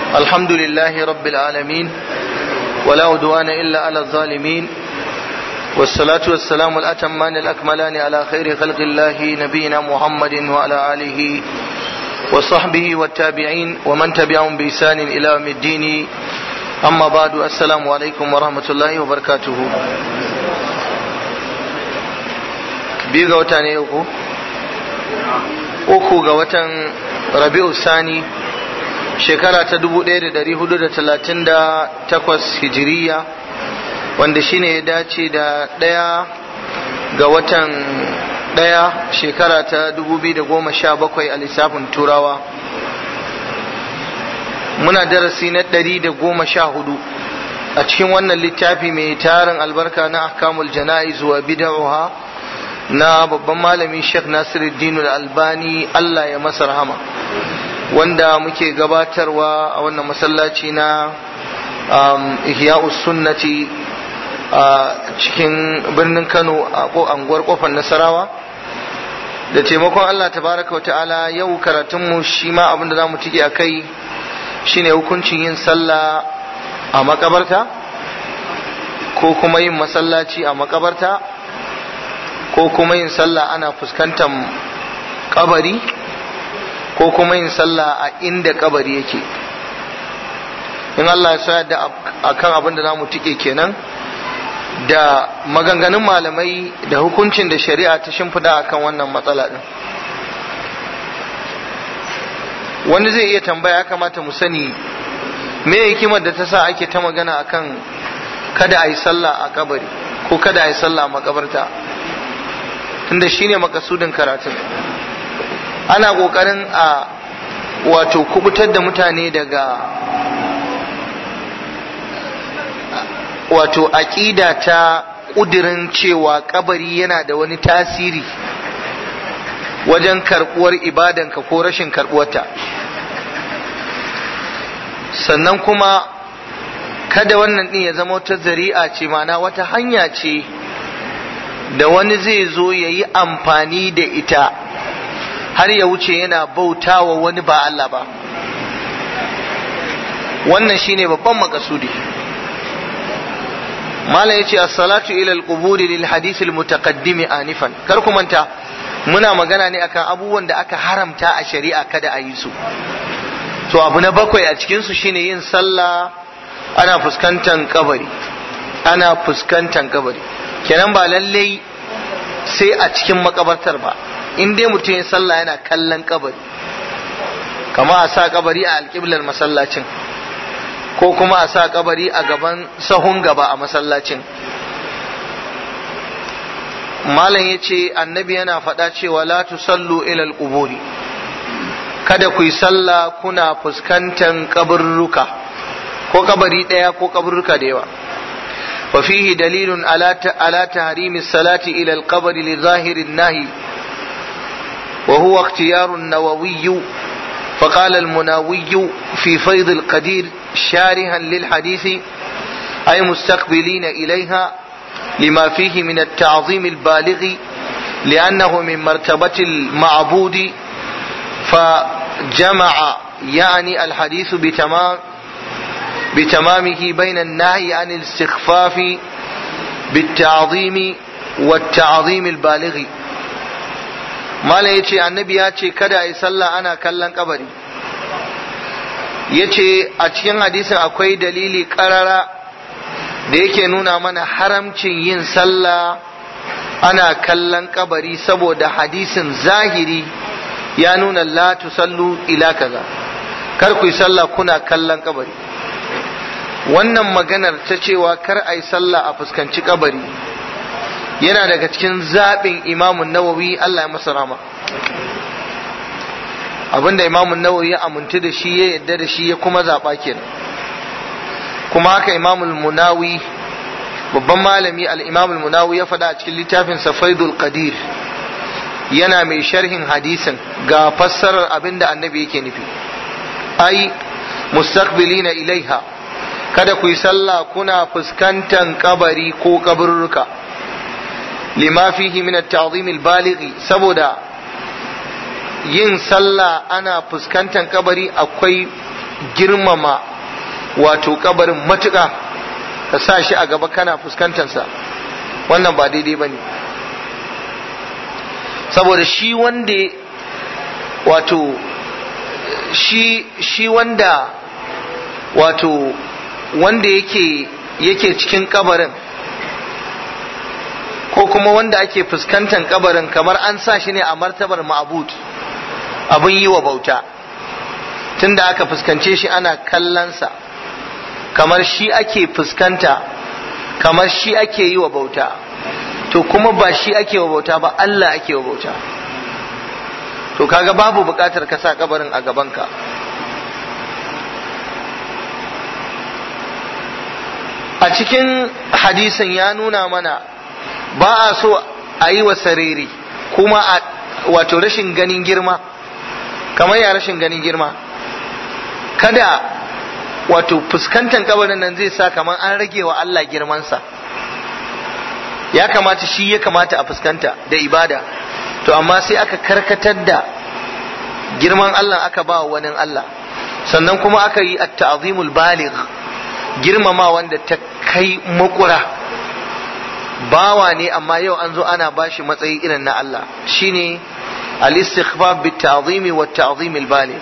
الحمد لله رب العالمين ولا عدوان إلا على الظالمين والصلاة والسلام الأتمان الأكملان على خير خلق الله نبينا محمد وعلى آله وصحبه والتابعين ومن تبعهم بإحسان إلى يوم الدين أما بعد السلام عليكم ورحمة الله وبركاته biyu ga wata ne uku uku ga watan rabi'u sani shekara ta dubu ɗaya da dari hudu da talatin da takwas hijiriya wanda shine ya dace da ɗaya ga watan ɗaya shekara ta dubu biyu da goma sha bakwai a lissafin turawa muna darasi na ɗari da goma sha hudu a cikin wannan littafi mai tarin albarka na ahkamul jana'iz wa bid'uha na babban malami Sheikh Nasiruddin Al-Albani Allah ya masa rahama wanda muke gabatarwa a wannan masallaci na Ihya'us Sunnati a cikin birnin Kano a anguwar kofar Nasarawa da taimakon Allah tabaraka wa ta'ala yau karatunmu shi ma abinda za mu tike a kai shine hukuncin yin sallah a makabarta ko kuma yin masallaci a makabarta ko kuma yin sallah ana fuskantar kabari ko kuma yin sallah a inda kabari yake in Allah ya sa da akan abin da zamu tike kenan da maganganun malamai da hukuncin da shari'a ta shimfida akan wannan matsala din wani zai iya tambaya ya kamata mu sani me hikimar da ta sa ake ta magana akan kada a yi sallah a kabari ko kada a yi sallah a makabarta tunda shine makasudin karatun ana kokarin a wato kubutar da mutane daga wato aƙida ta ƙudirin cewa kabari yana da wani tasiri wajen karɓuwar ibadanka ko rashin karɓuwarta sannan kuma kada wannan ɗin ya zama wata zari'a ce mana wata hanya ce da wani zai zo ya yi amfani da ita har ya wuce yana bautawa wani ba Allah ba wannan shine babban makasudi mala yace as-salatu ila al-quburi lil hadith al-mutaqaddim anifan kar ku manta muna magana ne akan abubuwan da aka haramta a shari'a kada a yi su to abu na bakwai a cikin su shine yin sallah ana fuskantar kabari ana fuskantar kabari kenan ba lallai sai a cikin makabartar ba in dai mutum ya sallah yana kallon kabari kama a sa kabari a alƙiblar masallacin ko kuma a sa kabari a gaban sahun gaba a masallacin malam ya ce annabi yana faɗa cewa la tusallu ilal quburi kada ku yi sallah kuna fuskantar kaburruka ko kabari ɗaya ko kaburruka da yawa وفيه دليل على على تحريم الصلاة إلى القبر لظاهر النهي وهو اختيار النووي فقال المناوي في فيض القدير شارها للحديث أي مستقبلين إليها لما فيه من التعظيم البالغ لأنه من مرتبة المعبود فجمع يعني الحديث بتمام بتمامه بين النهي عن الاستخفاف بالتعظيم والتعظيم البالغ ما لا يتي النبي ياتي كدا يصلى أنا كلن قبري yace a cikin hadisin akwai dalili karara da yake nuna mana haramcin yin sallah ana kallon kabari saboda hadisin zahiri ya nuna la tusallu ila kaza kar ku yi sallah kuna kallon kabari wannan maganar ta cewa kar a yi sallah a fuskanci kabari yana daga cikin zaɓin imamun nawawi Allah ya masa rama abinda imamun nawawi ya amintu da shi ya yadda da shi ya kuma zaɓa kenan kuma haka imamul munawi babban malami al-imamul munawi ya faɗa a cikin littafin safaidul qadir yana mai sharhin hadisin ga fassarar abinda annabi yake nufi ai mustaqbilina ilaiha kada ku yi sallah kuna fuskantan kabari ko kaburruka lima fihi min at-ta'zim al-balighi saboda yin sallah ana fuskantan kabari akwai girmama wato kabarin matuƙa ka sa shi a gaba kana fuskantarsa wannan ba daidai ba ne saboda shi wanda wato shi shi wanda wato wanda yake yake cikin kabarin ko kuma wanda ake fuskantar kabarin kamar an sa shi ne a martabar ma'abud abin yi wa bauta tunda aka fuskance shi ana kallonsa kamar shi ake fuskanta kamar shi ake yi wa bauta to kuma ba shi ake wa bauta ba Allah ake wa bauta to kaga babu bukatar ka sa kabarin a gabanka a cikin hadisin ya nuna mana ba a so a yi wa sarere kuma a wato rashin ganin girma kamar ya rashin ganin girma kada wato fuskantar kabarin nan zai sa kamar an rage wa Allah girmansa ya kamata shi ya kamata a fuskanta da ibada to amma sai aka karkatar da girman Allah aka ba wani Allah sannan kuma aka yi at-ta'zimul baligh girmama wanda ta kai makura bawa ne amma yau an zo ana bashi matsayi irin na Allah shine al-istighfar bit ta'zimi wat ta'zimil baligh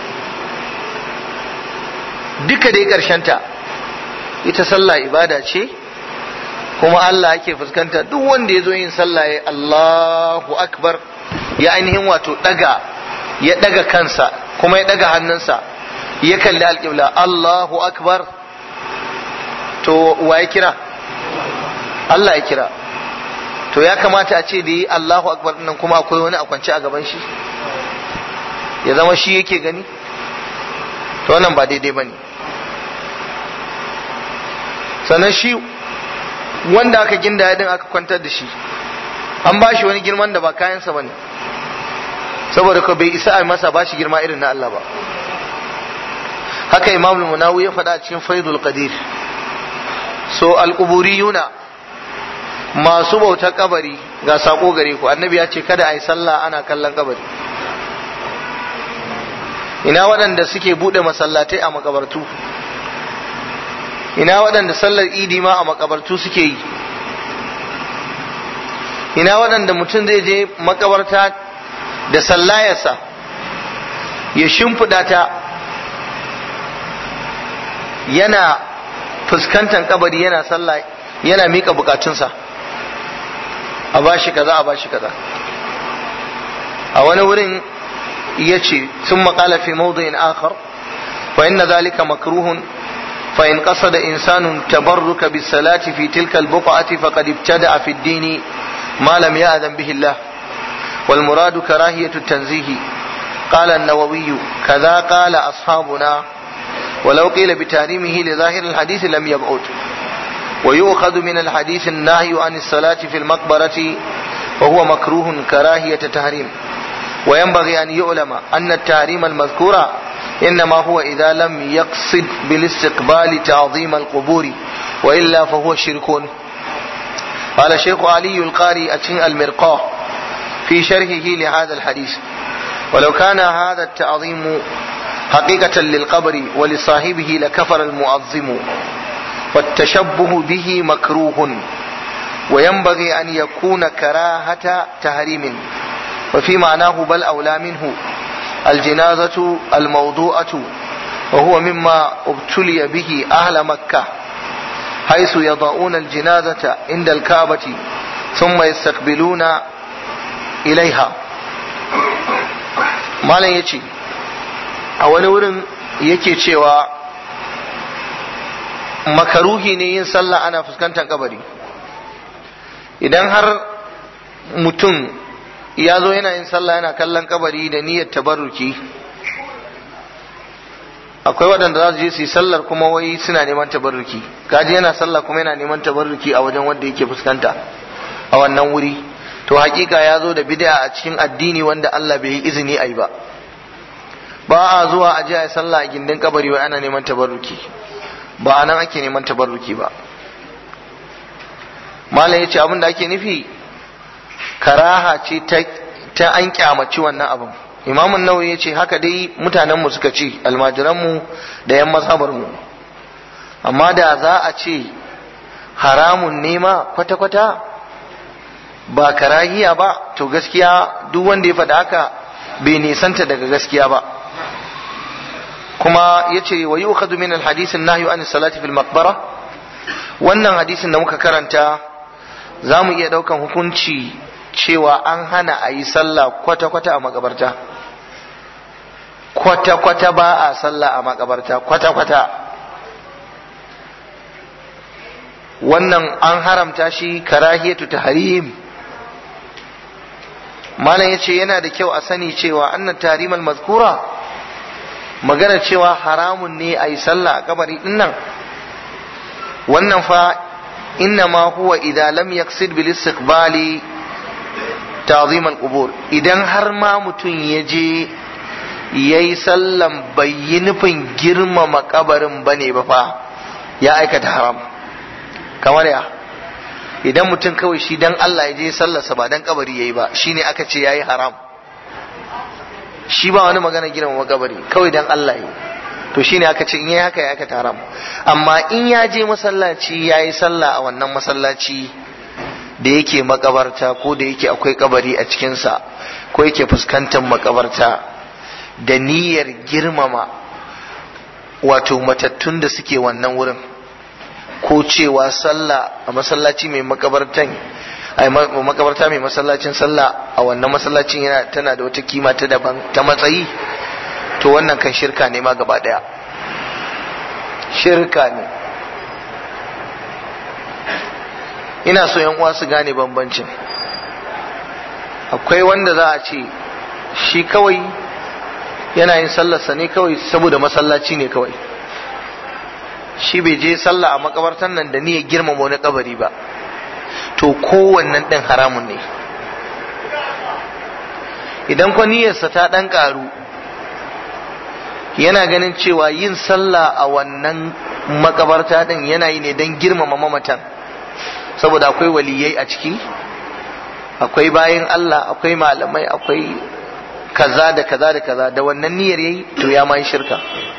duka dai ta ita sallah ibada ce kuma Allah yake fuskanta duk wanda ya zo yin sallah ya Allahu akbar ya ainihin wato daga ya daga kansa kuma ya daga hannunsa ya kalli alƙibla Allahu akbar to wa ya kira Allah ya kira to ya kamata a ce da yi Allahu akbar nan kuma akwai wani a kwance a gaban shi ya zama shi yake gani to wannan ba daidai bane sannan shi wanda aka ginda din aka kwantar da shi an ba shi wani girman da ba kayansa bane saboda ko bai isa a masa ba shi girma irin na Allah ba haka imam munawi ya faɗa a cikin faidul qadir so alquburiyuna masu bautar kabari ga sako gare ku annabi ya ce kada a yi sallah ana kallon kabari ina waɗanda suke buɗe masallatai a makabartu ina waɗanda sallar idi ma a makabartu suke yi ina waɗanda mutum zai je makabarta da sallayarsa ya shimfiɗa ta yana fuskantar kabari yana sallah yana miƙa bukatunsa a bashi kaza a bashi kaza a wani wurin ya ce sun maƙala fi mawdu'in akhar fa inna zalika makruhun فإن قصد إنسان تبرك بالصلاة في تلك البقعة فقد ابتدع في الدين ما لم يأذن به الله والمراد كراهية التنزيه قال النووي كذا قال أصحابنا ولو قيل بتحريمه لظاهر الحديث لم يبعد ويؤخذ من الحديث النهي عن الصلاة في المقبرة وهو مكروه كراهية تحريم وينبغي أن يعلم أن التحريم المذكور إنما هو إذا لم يقصد بالاستقبال تعظيم القبور وإلا فهو شرك قال الشيخ علي القاري أتين المرقاه في شرحه لهذا الحديث ولو كان هذا التعظيم حقيقة للقبر ولصاحبه لكفر المعظم والتشبه به مكروه وينبغي أن يكون كراهة تهريم وفي معناه بل أولى منه الجنازة الموضوعة وهو مما ابتلي به أهل مكة حيث يضعون الجنازة عند الكعبة ثم يستقبلون إليها malam ya ce a wani wurin yake cewa makaruhi ne yin sallah ana fuskantar kabari idan har mutum ya zo yana yin sallah yana kallon kabari da niyyar tabarruki akwai waɗanda za su je su yi sallar kuma wai suna neman tabarruki kaji yana sallah kuma yana neman tabarruki a wajen wanda yake fuskanta a wannan wuri to hakika ya zo da bid'a a cikin addini wanda Allah bai yi izini a yi ba ba a zuwa a je a yi sallah a gindin kabari wai ana neman tabarruki ba a nan ake neman tabarruki ba malam ya ce abin da ake nufi karaha ce ta an kyamaci wannan abin imamun nawawi ya ce haka dai mutanenmu suka ce almajiranmu da yan mazhabarmu amma da za a ce haramun nema kwata-kwata ba karahiya ba to gaskiya duk wanda ya faɗa haka bai nisanta daga gaskiya ba kuma ya ce wa yi min alhadisin nahyu an salati fil maqbara wannan hadisin da muka karanta za mu iya ɗaukan hukunci cewa an hana a yi sallah kwata-kwata a makabarta kwata-kwata ba a sallah a makabarta kwata-kwata wannan an haramta shi karahiyatu tahrim malam yace yana da kyau a sani cewa annan tahrimal mazkura magana cewa haramun ne a yi sallah a kabari dinnan wannan fa inna ma huwa idza lam yaqsid bil istiqbali ta'zim al qubur idan har ma mutum ya je yayi sallan bai yi nufin girmama kabarin bane ba fa ya aikata haram kamar ya idan mutum kawai shi dan Allah ya je sallarsa ba dan kabari yayi ba shine aka ce yayi haram shi ba wani magana girmama kabari kawai dan Allah yi to shine aka ce in yayi haka ya aka haram amma in ya je masallaci yayi sallah a wannan masallaci da yake makabarta ko da yake akwai kabari a cikinsa ko yake fuskantar makabarta da niyyar girmama wato matattun da suke wannan wurin ko cewa sallah a masallaci mai makabartan ai makabarta mai masallacin sallah a wannan masallacin yana tana da wata kima ta daban ta matsayi to wannan kan shirka ne ma gaba daya shirka ne ina so yan uwa su gane bambancin akwai wanda za a ce shi kawai yana yin sallarsa ne kawai saboda masallaci ne kawai shi bai je sallah a makabartan nan da niyyar girmama wani kabari ba to kowannen ɗin haramun ne idan kwa niyyarsa ta ɗan ƙaru yana ganin cewa yin sallah a wannan makabarta ɗin yana yi ne don girmama mamatan saboda akwai waliyai a ciki akwai bayan Allah akwai malamai akwai kaza da kaza da kaza da wannan niyyar yayi to ya ma shirka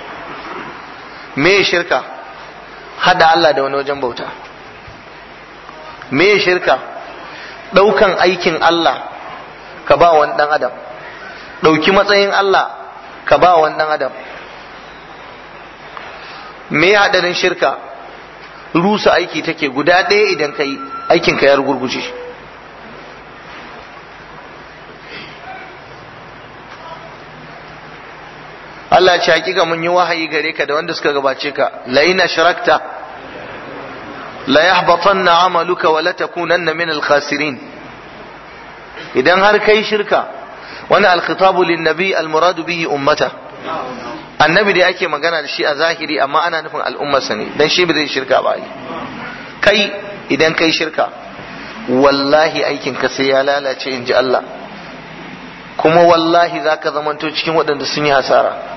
me shirka hada Allah da wani wajen bauta me shirka daukan aikin Allah ka ba wani dan adam dauki matsayin Allah ka ba wani dan adam me hadarin shirka rusa aiki take guda ɗaya idan ka yi aikinka ya rugurguje Allah ce hakika mun yi wahayi gare ka da wanda suka gabace ka la ina sharakta la yahbatanna amaluka wa la takunanna min al-khasirin idan har kai shirka wani al-khitabu lin-nabi al-muradu bihi ummata annabi da ake magana da shi a zahiri amma ana nufin al'ummarsa ne dan shi ba zai shirka ba kai idan kai shirka wallahi aikin ka sai ya lalace in ji Allah kuma wallahi za ka zamanto cikin waɗanda sun yi hasara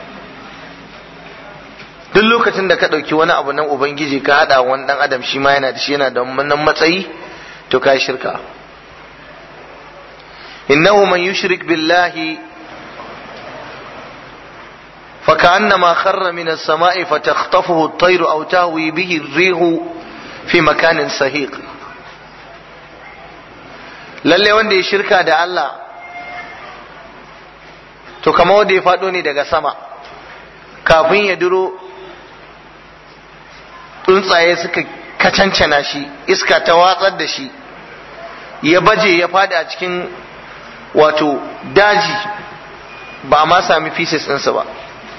duk lokacin da ka ɗauki wani abu nan ubangiji ka haɗa wani ɗan adam shi ma yana da shi yana da wannan matsayi to ka shirka innahu man yushrik billahi فكأنما خر من السماء فتخطفه الطير أو تهوي به الريح في مكان سهيق lalle wanda ya shirka da Allah to kama wanda ya faɗo ne daga sama kafin ya duro tsuntsaye suka kacancana shi iska ta watsar da shi ya baje ya faɗi a cikin wato daji ba ma sami pieces ɗinsa ba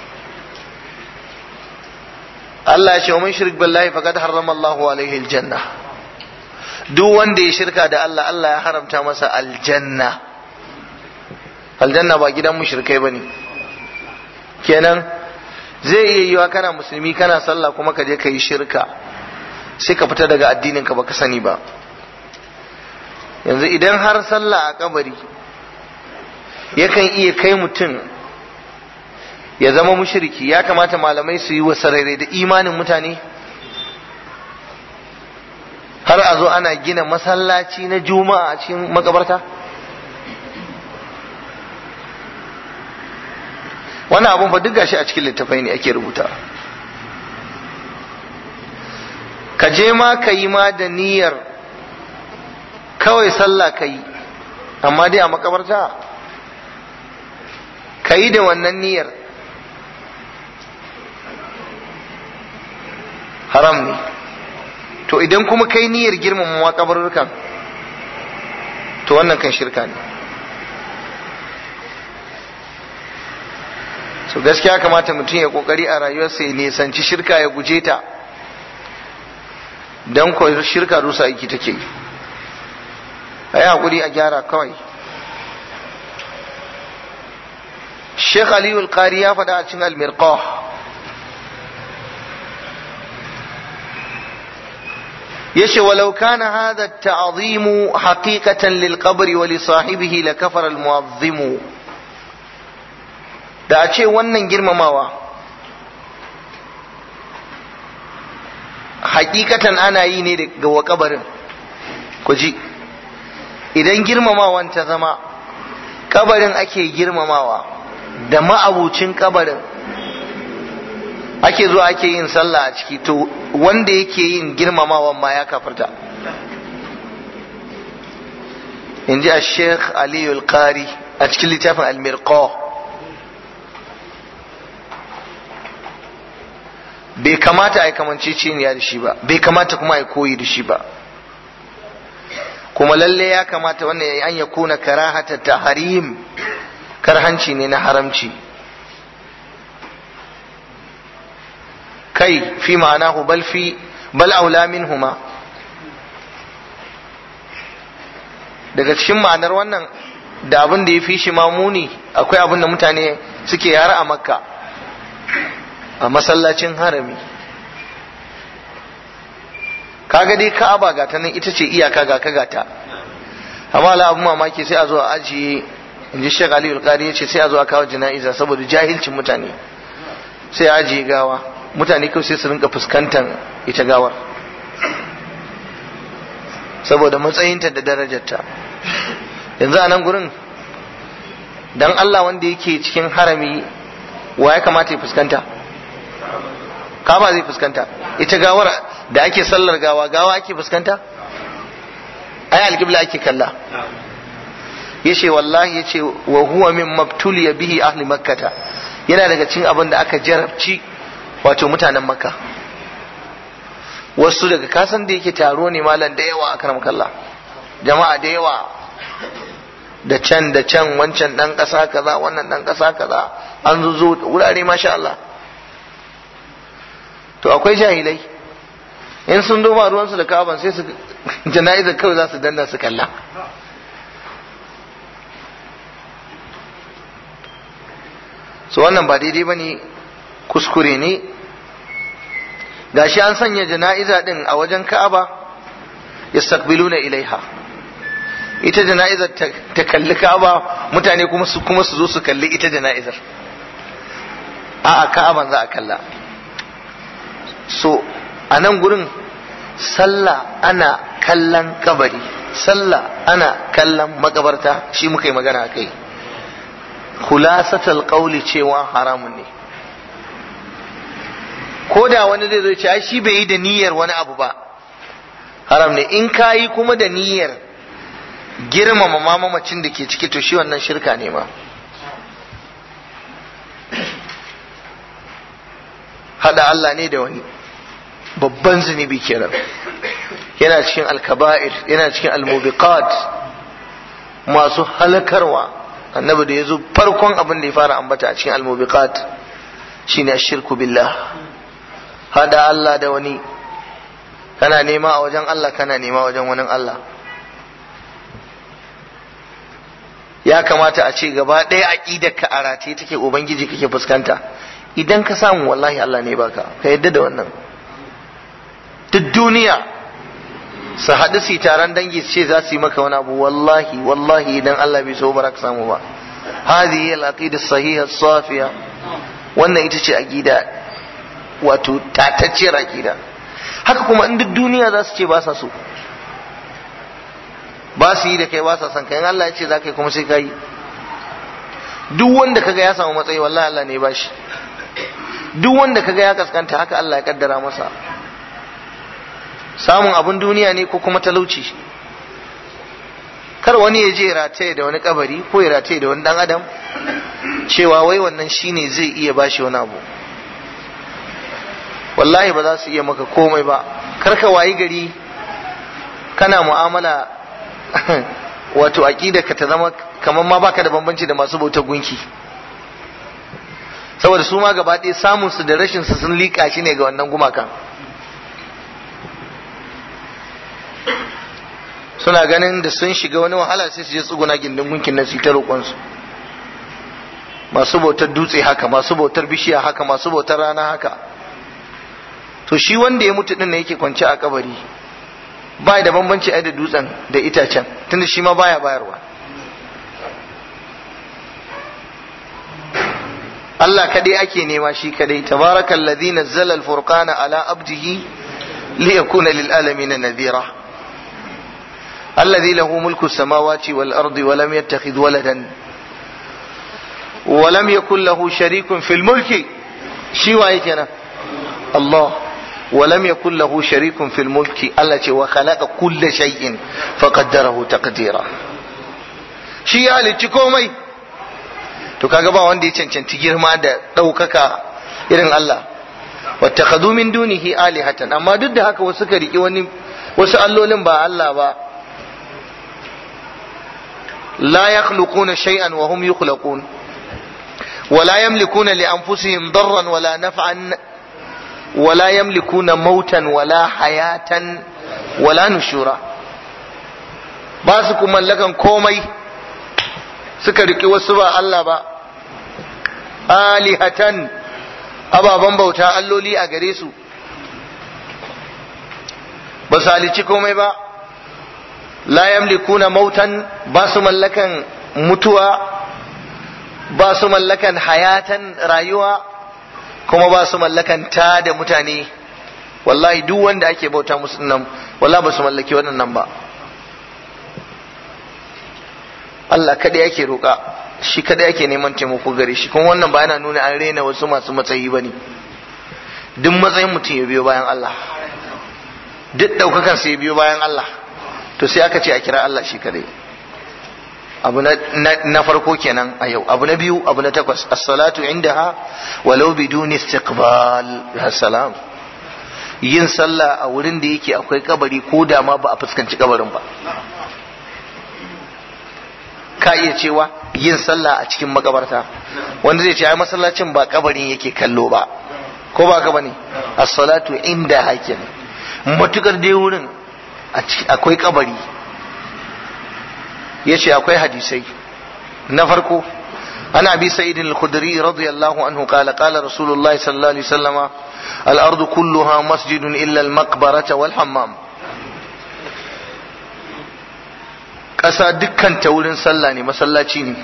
Allah ya ce wa man shirk billahi faqad harrama Allahu alaihi aljanna duk wanda ya shirka da Allah Allah ya haramta masa aljanna aljanna ba gidan mushrikai bane kenan zai iya yiwa kana musulmi kana sallah kuma ka je ka yi shirka sai ka fita daga addinin ka baka sani ba yanzu idan har sallah a kabari yakan iya kai mutum ya zama mushriki ya kamata malamai su yi wasarere da imanin mutane har a zo ana gina masallaci na juma'a a cikin makabarta wannan abun fa duk gashi a cikin littafai ne ake rubuta ka je ma ka yi ma da niyyar kawai sallah ka yi amma dai a makabarta ka yi da wannan niyyar haram ne to idan kuma kai niyyar girmama makabarurkan to wannan kan shirka ne so gaskiya kamata mutum ya kokari a rayuwarsa ya nisanci shirka ya guje ta don ko shirka rusa aiki take a yi haƙuri a gyara kawai Sheikh Aliyu Al-Qari ya faɗa a cikin Al-Mirqah yace walau kana hadha at-ta'zimu haqiqatan lil qabri wa li sahibihi la kafara al-mu'azzimu da a ce wannan girmamawa hakikatan ana yi ne ga wa kabarin ku ji idan girmamawan ta zama kabarin ake girmamawa da ma'abucin kabarin ake zuwa ake yin sallah a ciki to wanda yake yin girmamawan ma ya kafarta in ji a sheikh aliyu al-qari a cikin littafin al-mirqah bai kamata a yi kamanceceniya da shi ba bai kamata kuma a yi koyi da shi ba kuma lalle ya kamata wannan an ya kuna karahata ta harim karhanci ne na haramci kai fi ma'anahu bal fi bal aula minhuma daga cikin ma'anar wannan da abin da ya fi shi mamuni akwai abin da mutane suke yara a makka a masallacin harami kaga dai ka'aba ga ta nan ita ce iyaka ga ka gata amma la abu mamaki sai a zo a ajiye in ji shek aliyu alƙari ya ce sai a zo a kawo jana'iza saboda jahilcin mutane sai a ajiye gawa mutane kawai sai su rinka fuskantar ita gawar saboda matsayinta da darajarta yanzu a nan gurin dan Allah wanda yake cikin harami wa ya kamata ya fuskanta kaba zai fuskanta ita gawar da ake sallar gawa gawa ake fuskanta ai alqibla ake kalla yace wallahi yace wa huwa min mabtuliya bihi ahli makkata yana daga cikin abin da aka jarabci wato mutanen makka wasu daga kasan da yake taro ne malam da yawa akan kalla jama'a da yawa da can da can wancan dan kasa kaza wannan dan kasa kaza an zo wurare masha Allah to akwai jahilai in sun duba ruwansu da kaban sai su jana'izar kawai za su danna su kalla so wannan ba daidai ba ne kuskure ne gashi an sanya jana'iza din a wajen ka'aba yastaqbiluna ilaiha ita jana'izar ta kalli ka'aba mutane kuma su kuma su zo su kalli ita jana'izar a'a ka'aban za a kalla so a nan gurin sallah ana kallon kabari sallah ana kallon makabarta shi muka yi magana kai khulasatul qawli cewa haramun ne ko da wani zai zo ce ai shi bai yi da niyyar wani abu ba haram ne in ka yi kuma da niyyar girmama mamamacin da ke ciki to shi wannan shirka ne ma hada Allah ne da wani babban zunubi kenan yana cikin alkaba'ir yana cikin almubiqat masu halakarwa annabi da ya zo farkon abin da ya fara ambata a cikin almubiqat shine shirku billah hada Allah da wani kana nema a wajen Allah kana nema wajen wani Allah ya kamata a ce gaba ɗaya aƙidar ka a rataye take ubangiji kake fuskanta idan ka samu wallahi Allah ne baka ka yadda da wannan duk duniya su haɗu su taron dangi su ce za su yi maka wani abu wallahi wallahi idan Allah bai so ba ka samu ba hadhihi al-aqida sahiha safiya wannan ita ce aqida wato tatacciyar aqida haka kuma in duk duniya za su ce ba sa so ba su yi da kai ba sa son kai Allah ya ce za ka yi kuma sai ka yi duk wanda kaga ya samu matsayi wallahi Allah ne ya bashi duk wanda kaga ya kaskanta haka Allah ya kaddara masa samun abun duniya ne ko kuma talauci kar wani ya je rataye da wani kabari ko ya rataye da wani dan adam cewa wai wannan shine zai iya bashi wani abu wallahi ba za su iya maka komai ba kar ka wayi gari kana mu'amala wato aqida ka ta zama kamar ma baka da bambanci da masu bautar gunki saboda su ma gaba ɗaya samun su da rashin su sun liƙa shi ne ga wannan gumakan suna ganin da sun shiga wani wahala sai su je tsuguna gindin gunkin nan su ta roƙonsu masu bautar dutse haka masu bautar bishiya haka masu bautar rana haka to shi wanda ya mutu din ne yake kwance a kabari ba da bambanci ai da dutsen da itacen tunda shi ma baya bayarwa Allah kadai ake nema shi kadai tabarakal ladhi nazzala al-furqana ala abdihi liyakuna lil alamin nadhira الذي له ملك السماوات والأرض ولم يتخذ ولدا ولم يكن له شريك في الملك شي كنا الله ولم يكن له شريك في الملك التي وخلق كل شيء فقدره تقديرا shi ya halicci komai to kaga ba wanda ya cancanci girma da ɗaukaka irin Allah wattakhadhu min dunihi alihatan amma duk da haka wasu ka riƙe wani wasu allolin ba Allah ba لا يخلقون شيئا وهم يخلقون ولا يملكون لأنفسهم ضرا ولا نفعا ولا يملكون موتا ولا حياة ولا نشورا باسكم ملكا كومي سكرك وسبا الله با آلهة أبا بمبوتا اللولي أغريسو بس هالي komai ba la yamlikuna mautan ba su mallakan mutuwa ba su mallakan hayatan rayuwa kuma ba su mallakan ta da mutane wallahi duk wanda ake bauta musu nan wallahi ba su mallaki waɗannan ba Allah kada yake roƙa shi kada yake neman taimako gare shi kuma wannan ba yana nuna an rena wasu masu matsayi ba ne duk matsayin mutum ya biyo bayan Allah duk ɗaukakan sai ya biyo bayan Allah to sai aka ce a kira Allah shi kadai abu na farko kenan a yau abu na biyu abu na takwas as-salatu indaha walau biduni istiqbal ya salam yin sallah a wurin da yake akwai kabari ko da ma ba a fuskanci kabarin ba ka iya cewa yin sallah a cikin makabarta wanda zai ce ai masallacin ba kabarin yake kallo ba ko ba ka bane as-salatu inda hakin matukar dai wurin akwai kabari ya ce akwai hadisai na farko an abi sa'idin al-khudri radiyallahu anhu qala qala rasulullahi sallallahu alaihi wasallama al-ardu kulluha masjidun illa al-maqbarata wal hammam ƙasa dukkan ta wurin sallah ne masallaci ne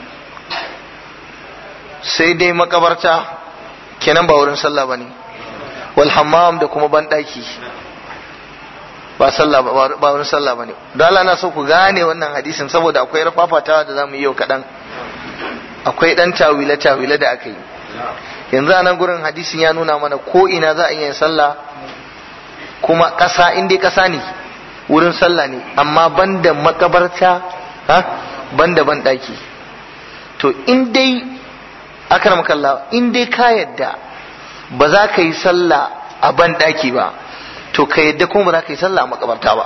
sai dai makabarta kenan ba wurin sallah bane wal hammam da kuma banɗaki ba sallah ba wani sallah bane don Allah na so ku gane wannan hadisin saboda akwai rafafatawa da zamu yi yau kaɗan akwai ɗan tawile tawile da aka yi yanzu a nan gurin hadisin ya nuna mana ko ina za a iya yin sallah kuma ƙasa in dai ƙasa ne wurin sallah ne amma banda makabarta ha banda ban ɗaki to in dai akram kallah in dai ka yadda ba za ka yi sallah a ban ɗaki ba to ka yadda kuma ba za ka yi sallah a makabarta ba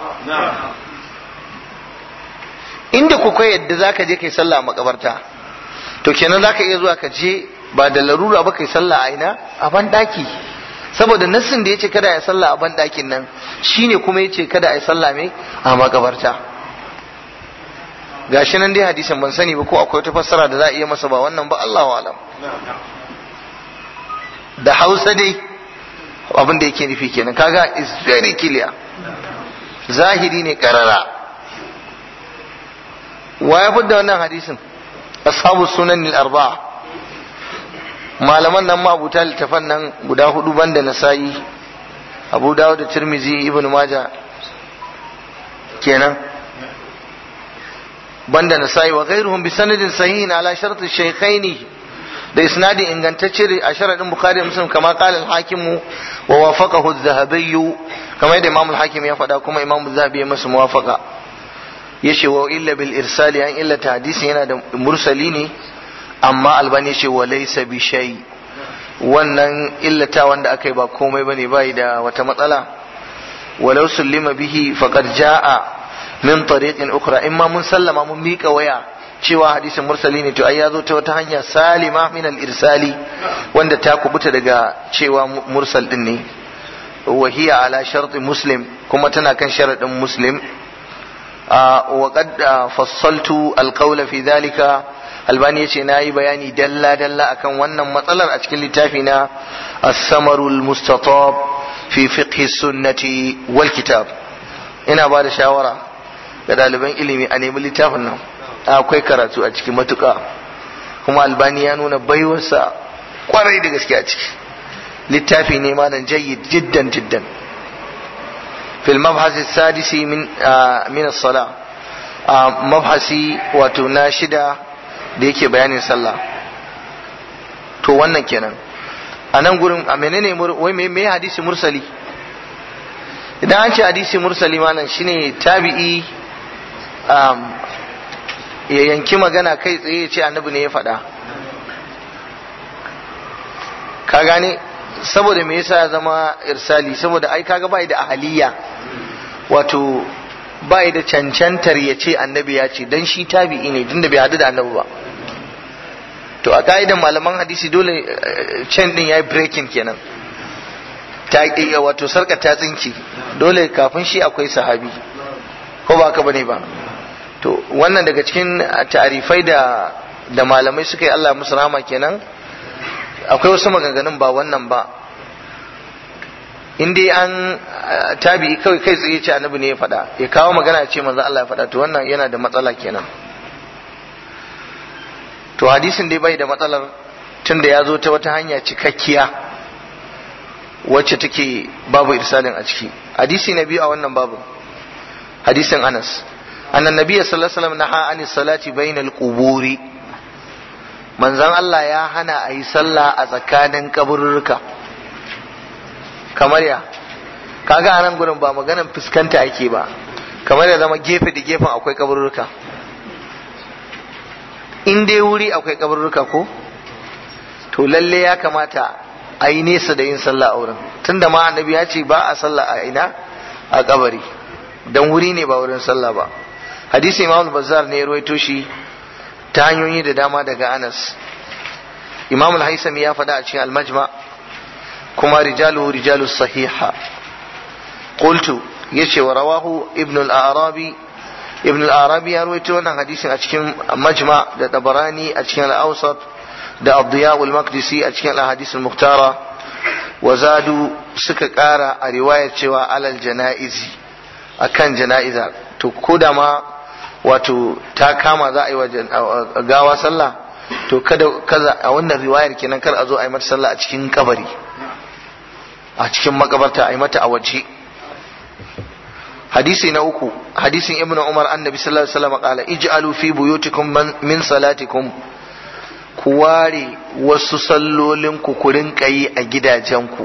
inda ku ka yadda za ka je ka yi sallah a makabarta to kenan za ka iya zuwa ka je ba da larura ba ka yi sallah a ina a ban daki saboda nassin da ya ce kada ya sallah a ban dakin nan shine kuma ya ce kada a yi sallah mai a makabarta gashi nan dai hadisin ban sani ba ko akwai wata fassara da za a iya masa ba wannan ba Allahu alam da Hausa dai abin da yake nufi kenan kaga is very clear zahiri ne karara wa ya fidda wannan hadisin ashabu sunan al-arba'a malaman nan ma abuta littafan nan guda hudu banda nasa'i abu dawud da tirmizi ibn maja kenan banda nasa'i wa ghairuhum bi sanadin sahihin ala shart ash-shaykhaini da isnadi ingantacce a sharadin bukhari da muslim kama qala al-hakim wa wafaqahu adh-dhahabi kama yadda imam al-hakim ya faɗa kuma imam az-zahabi ya masa muwafaqa yace wa illa bil irsali an illa hadisi yana da mursali ne amma albani yace wa laysa bi shay wannan illata wanda aka yi ba komai bane bai da wata matsala walau sullima bihi faqad jaa min tariqin ukhra imma mun sallama mun mika waya cewa hadisin mursali ne to ai ya zo ta wata hanya salima min al irsali wanda ta kubuta daga cewa mursal din ne wa hiya ala shart muslim kuma tana kan sharadin muslim wa qad fassaltu al qawla fi dhalika albani yace nayi bayani dalla dalla akan wannan matsalar a cikin littafi na as-samarul mustatab fi fiqh sunnati wal kitab ina ba da shawara ga ɗaliban ilimi a nemi littafin nan akwai karatu a ciki matuƙa kuma albani ya nuna baiwarsa kwarai da gaske a ciki littafi ne malam jayyid jiddan jiddan fil mabhasi sadisi min min as-sala mabhasi wato na shida da yake bayanin sallah to wannan kenan a nan gurin a menene wai me hadisi mursali idan an ce hadisi mursali malam shine tabi'i ya yanki magana kai tsaye ya ce annabi ne ya faɗa ka gane saboda me yasa ya zama irsali saboda ai kaga bai da ahaliya wato bai da cancantar ya ce annabi ya ce dan shi tabi'i ne tunda bai hadu da annabi ba to a ka'idan malaman hadisi dole can din yayi breaking kenan ta wato sarka ta tsinki dole kafin shi akwai sahabi ko ba ka bane ba to wannan daga cikin tarifai da da malamai suka yi Allah musu rahama kenan akwai wasu maganganun ba wannan ba in dai an tabi kawai kai tsaye ce annabi ne ya faɗa ya kawo magana ce manzo Allah ya faɗa to wannan yana da matsala kenan to hadisin dai bai da matsalar tunda ya zo ta wata hanya cikakkiya wacce take babu irsalin a ciki hadisi na biyu a wannan babu hadisin Anas annan nabiy sallallahu alaihi wasallam naha ani salati bainal quburi manzon Allah ya hana a yi sallah a tsakanin kaburruka kamar ya kaga anan gurin ba maganan fuskanta ake ba kamar ya zama gefe da gefen akwai kaburruka in dai wuri akwai kaburruka ko to lalle ya kamata a yi nesa da yin sallah a wurin tunda ma annabi ya ce ba a sallah a ina a kabari dan wuri ne ba wurin sallah ba hadisi imam bazzar ne ya ruwaito shi ta hanyoyi da dama daga anas imam al-haisami ya faɗa a cikin al-majma kuma rijalu rijalu sahiha qultu yace wa rawahu ibn al-arabi ibn al-arabi ya ruwaito wannan hadisin a cikin majma da tabarani a cikin al-awsat da abdiya al-maqdisi a cikin al-hadis al-muhtara wa zadu suka kara a riwayar cewa alal janaizi akan jana'iza to ko da ma wato ta kama za a yi wa gawa sallah to kada kaza a wannan riwayar kenan kar a zo a yi mata sallah a cikin kabari a cikin makabarta a yi mata a waje hadisi na uku hadisin ibnu umar annabi sallallahu alaihi wasallam qala ij'alu fi buyutikum min salatikum ku ware wasu sallolin ku ku rinka yi a gidajenku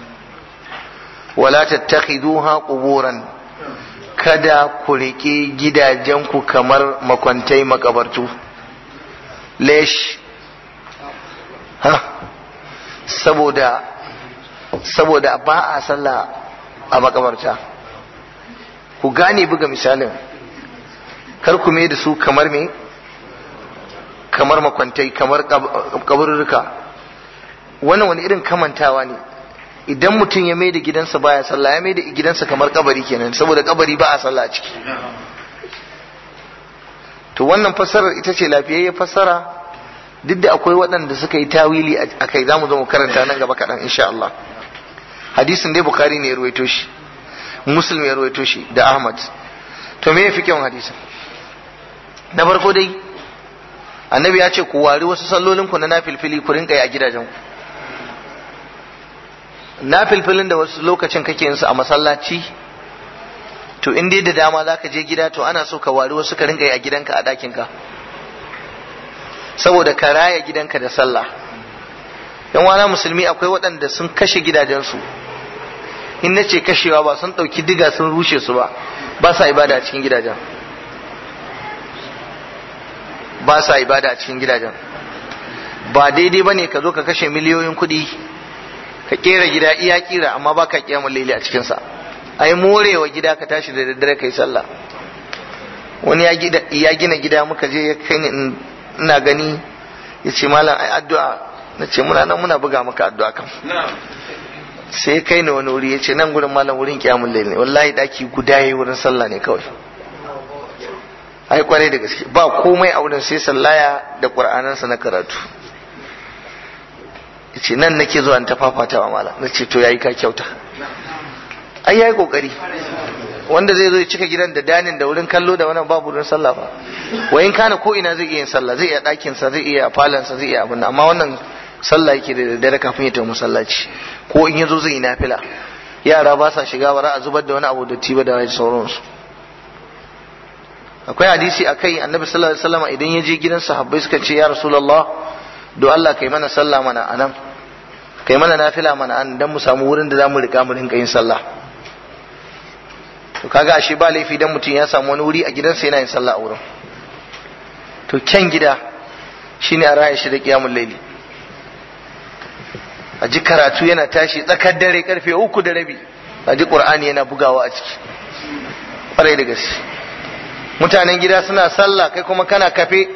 wala tattakhiduha quburan kada ku riƙe gidajenku kamar makwantai makabartu lesh ha saboda saboda ba a sallah a makabarta ku gane buga misalin kar ku mai da su kamar me kamar makwantai kamar kaburruka wannan wani irin kamantawa ne idan mutum ya mai da gidansa baya sallah ya mai da gidansa kamar kabari kenan saboda kabari ba a sallah a ciki to wannan fassarar ita ce lafiyayyen fassara duk da akwai waɗanda suka yi tawili a kai za mu zo mu karanta nan gaba kaɗan insha Allah hadisin dai bukari ne ya ruwaito shi muslim ya ruwaito shi da ahmad to me ya fi kyau hadisin na farko dai annabi ya ce ku wari wasu sallolin ku na nafilfili ku rinka yi a gidajen ku nafilfilin da wasu lokacin kake yin su a masallaci to in dai da dama za ka je gida to ana so ka wari wasu ka rinka yi a gidanka a ɗakinka saboda ka raya gidanka da sallah yan wana musulmi akwai waɗanda sun kashe gidajensu in na ce kashewa ba sun ɗauki diga sun rushe su ba ba sa ibada a cikin gidajen ba sa ibada a cikin gidajen ba daidai ba ne ka zo ka kashe miliyoyin kuɗi ka kera gida iya kira amma ba ka kiyamun laili a cikinsa ai morewa gida ka tashi da daddare kai sallah wani ya gina gida muka je ya kai ni ina gani ya ce malam ai addu'a na ce muna nan muna buga maka addu'a kan sai ya kai ni wani wuri ya ce nan gurin malam wurin kiyamun laili wallahi daki guda yayi wurin sallah ne kawai ai kwarai da gaske ba komai a wurin sai sallaya da qur'anansa na karatu ce nan nake zuwa ta fafatawa mala na ce to yayi ka kyauta ai yayi kokari wanda zai zo ya cika gidan da danin da wurin kallo da wannan babu wurin sallah fa wa in kana ko ina zai iya yin sallah zai iya dakin sa zai iya falon sa zai iya abin amma wannan sallah yake da daddare kafin ya tafi masallaci ko in yazo zai yi nafila yara ba sa shiga bara a zubar da wani abu da tiba da sauransu akwai hadisi akai annabi sallallahu alaihi wasallam idan ya je gidan sahabbai suka ce ya rasulullah do Allah kai mana sallah mana anan kai mana nafila mana an dan mu samu wurin da zamu rika mu rinka yin sallah to kaga ashe ba laifi dan mutum ya samu wani wuri a gidansa yana yin sallah a wurin to kyan gida shine a raya shi da kiyamul laili a ji karatu yana tashi tsakar dare karfe uku da rabi a ji qur'ani yana bugawa a ciki kwarai da gaske mutanen gida suna sallah kai kuma kana kafe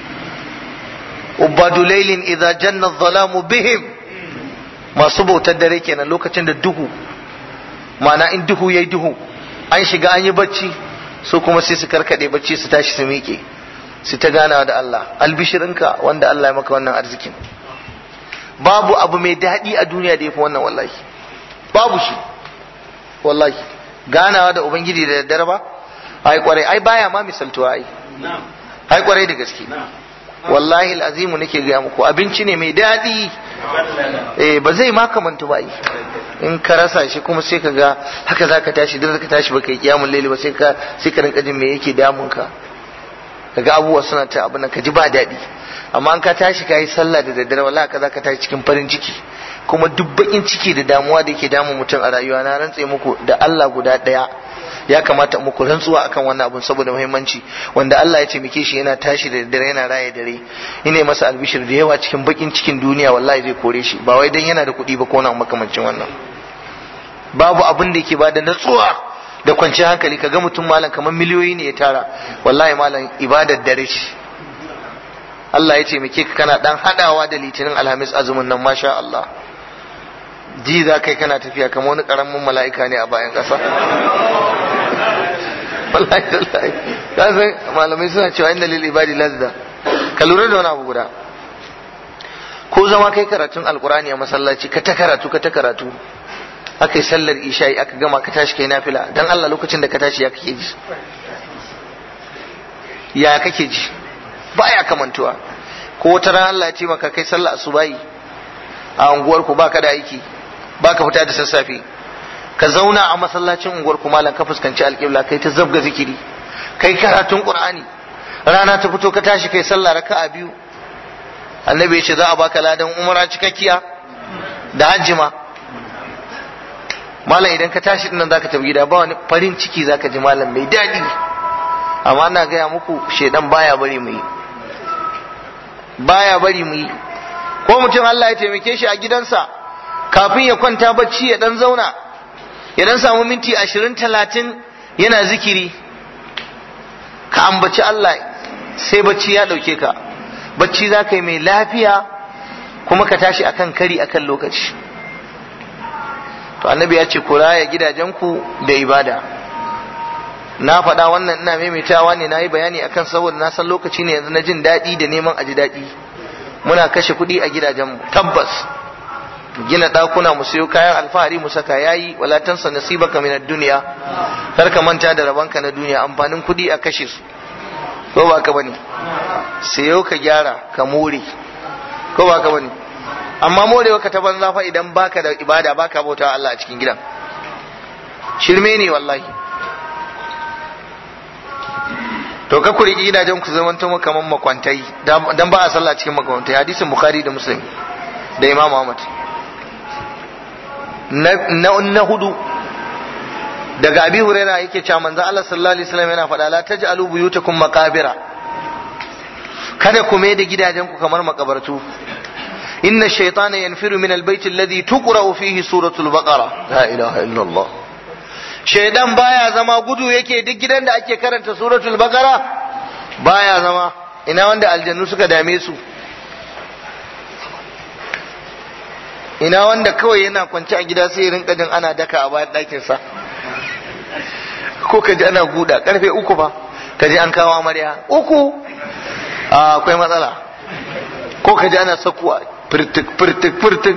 ubadu lailin idza janna dhalamu bihim masu bautar dare kenan lokacin da duhu ma'ana in duhu yayi duhu an shiga an yi bacci su kuma sai su karkade bacci su tashi su miƙe su ta gana da Allah albishirinka wanda Allah ya maka wannan arzikin babu abu mai daɗi a duniya da ya fi wannan wallahi babu shi wallahi ganawa da ubangiji da daddare ba ai kwarai ai baya ma misaltuwa ai ai kwarai da gaske wallahi azimu nake gaya muku abinci ne mai daɗi eh ba zai ma kamantu ba in ka rasa shi kuma sai ka ga haka zaka tashi duk ka tashi baka yi kiyamul laili ba sai ka sai ka rinka jin me yake damun ka kaga abubuwa suna ta abin ka ji ba daɗi amma an ka tashi ka yi sallah da daddare wallahi ka zaka tashi cikin farin ciki kuma duk bakin ciki da damuwa da yake damun mutum a rayuwa na rantse muku da Allah guda ɗaya ya kamata muku rantsuwa akan wannan abun saboda muhimmanci wanda Allah ya taimake shi yana tashi da dare yana raye dare ina masa albishir da yawa cikin bakin cikin duniya wallahi zai kore shi ba wai dan yana da kuɗi ba ko na makamancin wannan babu abin da yake bada natsuwa da kwanciyar hankali kaga mutum malam kamar miliyoyi ne ya tara wallahi malam ibadar dare shi Allah ya taimake ka kana dan hadawa da litinin alhamis azumin nan masha Allah ji za kai kana tafiya kamar wani karamin mala'ika ne a bayan ƙasa wallahi wallahi ka san malamai suna cewa inna lil ibadi lazza ka lura da wani abu guda ko zama kai karatun alkurani a masallaci ka ta karatu ka ta karatu aka yi sallar isha'i aka gama ka tashi kai nafila dan Allah lokacin da ka tashi ya kake ji ya kake ji baya kamantuwa ko wata ran Allah ya ce maka kai sallar asubahi a unguwar ku baka da aiki baka fita da sassafe ka zauna a masallacin unguwar ku malam ka fuskanci alƙibla kai ta zabga zikiri kai karatun qur'ani rana ta fito ka tashi kai sallah raka'a biyu annabi ya ce za a baka ladan umara cikakkiya da hajji ma malam idan ka tashi dinnan zaka tafi gida ba wani farin ciki zaka ji malam mai daɗi amma ina gaya muku shedan baya bari mu yi baya bari mu yi ko mutum Allah ya taimake shi a gidansa kafin ya kwanta bacci ya dan zauna ya dan samu minti ashirin talatin yana zikiri ka ambaci Allah sai bacci ya ɗauke ka bacci za ka yi mai lafiya kuma ka tashi akan kari akan lokaci to annabi ya ce ku raya gidajenku da ibada na faɗa wannan ina maimaitawa ne na yi bayani akan saboda na san lokaci ne yanzu na jin daɗi da neman aji daɗi muna kashe kuɗi a gidajenmu tabbas gina ɗakuna mu sayo kayan alfahari mu saka yayi wala tansa nasibaka min ad-dunya kar ka manta da rabanka na duniya amfanin kuɗi a kashe su ko ba ka bane sayo ka gyara ka more ko ba ka bane amma morewa ka ta banza fa idan baka da ibada baka bauta Allah a cikin gidan shirme ne wallahi to ka ku riƙi gidajen ku zaman to kaman makwantai dan ba a sallah cikin makwantai hadisin bukhari da muslim da imam ahmad na na hudu daga abi huraira yake cewa manzo Allah sallallahu alaihi wasallam yana faɗa la taj'alu buyutakum maqabira kada ku mai da gidajen ku kamar makabartu inna shaytana yanfiru min albayt alladhi tuqra'u fihi suratul baqara la ilaha illa Allah shaydan baya zama gudu yake duk gidan da ake karanta suratul baqara baya zama ina wanda aljannu suka dame su ina wanda kawai yana kwance a gida sai rinka jin ana daka a bayan ɗakinsa ko ka ji ana guda karfe uku fa ka ji an kawo amarya uku akwai matsala ko ka ji ana sakuwa firtik firtik firtik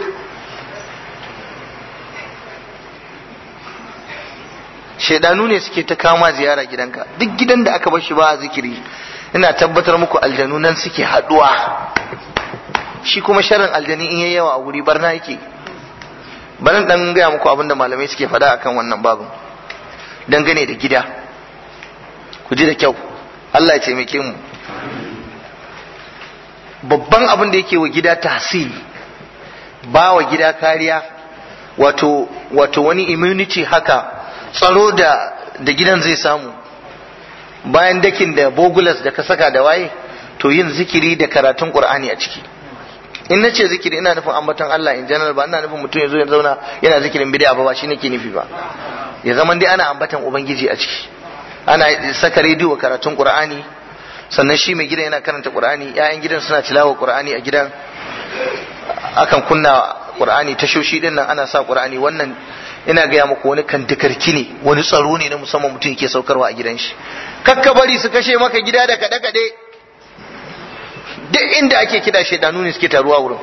shaidanu ne suke ta kama ziyara gidanka duk gidan da aka bar shi ba a zikiri ina tabbatar muku aljanu nan suke haduwa shi kuma sharrin aljani in yayi yawa a wuri barna yake bari dan gaya muku abin da malamai suke faɗa akan wannan babin dangane da gida ku ji da kyau Allah ya taimake mu babban abin da yake wa gida tahsil ba wa gida kariya wato wato wani immunity haka tsaro da da gidan zai samu bayan dakin da bogulas da ka saka da waye to yin zikiri da karatun qur'ani a ciki in na ce zikiri ina nufin ambaton Allah in general ba ina nufin mutum ya zo ya zauna yana zikirin bid'a ba ba shi nake nufi ba ya zama dai ana ambatan ubangiji a ciki ana saka rediyo karatun qur'ani sannan shi mai gidan yana karanta qur'ani ƴaƴan gidan suna tilawa qur'ani a gidan akan kunna qur'ani tashoshi din nan ana sa qur'ani wannan ina gaya muku wani kantikarki ne wani tsaro ne na musamman mutum yake saukarwa a gidan shi kakka bari su kashe maka gida da kaɗe kaɗe duk inda ake kida shaidanu ne suke taruwa wurin